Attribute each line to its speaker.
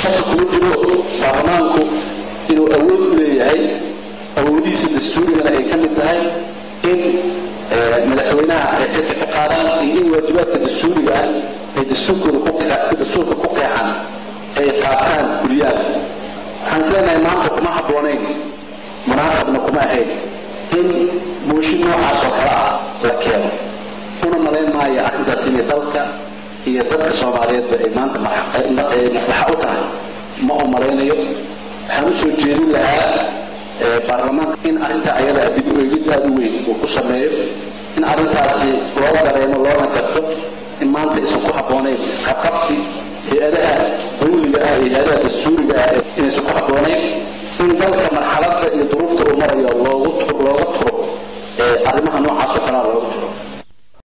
Speaker 1: shaka kuma jiro baarlamaanku inuu awood u leeyahay awoodihiisa dastuurigana ay ka mid tahay in madaxweynaha ay xilka ka qaadaan iyo in waajibaadka dastuuriga ah ay dastuurkooda dastuurka ku qeexan ay qaataan kuliyaan waxaan isleenahay maanta kuma habboonayn munaasabna kuma ahayn in mooshin noocaas oo kale ah la keeno una malayn maayo arrintaas inay dalka iyo dadka soomaaliyeedba ay maanta maslaxa u tahay ma u malaynayo waxaan u soo jeedin lahaa baarlamaanka in arrintaa ayada dib u eegid aada u weyn uu ku sameeyo in arrintaasi loo dareemo loona garto in maanta aysan ku habboonayn qabqabsi hay-adaha dawliga ah iyo hay-adaha